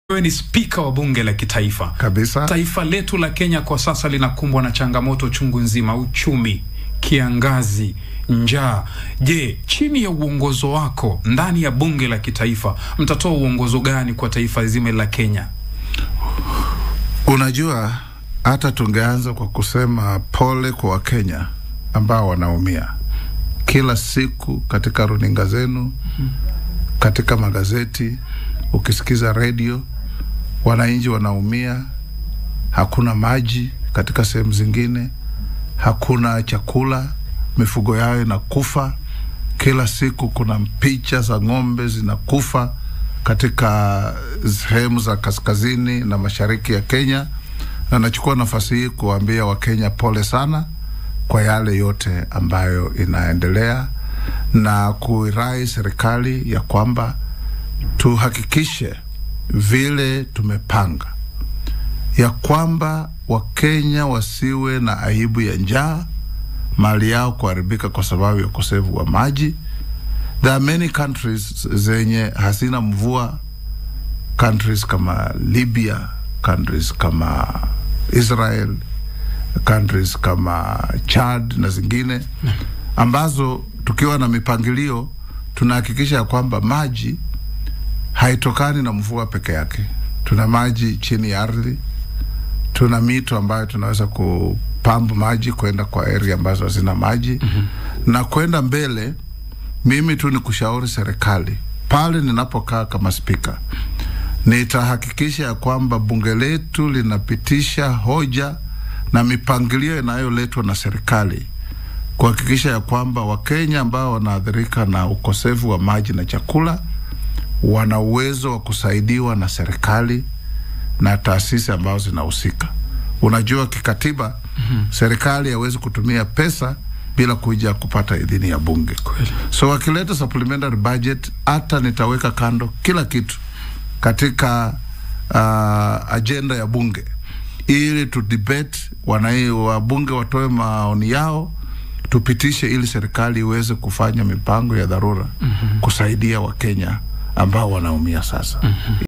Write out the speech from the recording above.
Wewe ni spika wa bunge la kitaifa kabisa. Taifa letu la Kenya kwa sasa linakumbwa na changamoto chungu nzima: uchumi, kiangazi, njaa. Je, chini ya uongozo wako ndani ya bunge la kitaifa mtatoa uongozo gani kwa taifa zima la Kenya? Unajua, hata tungeanza kwa kusema pole kwa Wakenya ambao wanaumia kila siku katika runinga zenu, katika magazeti, ukisikiza redio, wananchi wanaumia. Hakuna maji katika sehemu zingine, hakuna chakula, mifugo yao inakufa kila siku. Kuna picha za ng'ombe zinakufa katika sehemu za kaskazini na mashariki ya Kenya, na nachukua nafasi hii kuwaambia Wakenya pole sana kwa yale yote ambayo inaendelea na kuirai serikali ya kwamba tuhakikishe vile tumepanga ya kwamba Wakenya wasiwe na aibu ya njaa, mali yao kuharibika kwa sababu ya ukosefu wa maji. There are many countries zenye hazina mvua, countries kama Libya, countries kama Israel, countries kama Chad na zingine ambazo tukiwa na mipangilio tunahakikisha ya kwamba maji haitokani na mvua peke yake. Tuna maji chini ya ardhi, tuna mito ambayo tunaweza kupambu maji kwenda kwa area ambazo hazina maji mm -hmm. na kwenda mbele. Mimi tu ni kushauri serikali pale ninapokaa kama spika, nitahakikisha ya kwamba bunge letu linapitisha hoja na mipangilio inayoletwa na serikali kuhakikisha ya kwamba Wakenya ambao wanaathirika na ukosefu wa maji na chakula wana uwezo wa kusaidiwa na serikali na taasisi ambazo zinahusika. Unajua, kikatiba mm -hmm. serikali hawezi kutumia pesa bila kuja kupata idhini ya bunge. Kweli. So wakileta supplementary budget, hata nitaweka kando kila kitu katika uh, ajenda ya bunge ili tu debate, wanai wabunge watoe maoni yao tupitishe, ili serikali iweze kufanya mipango ya dharura mm -hmm. kusaidia Wakenya ambao wanaumia sasa mm -hmm.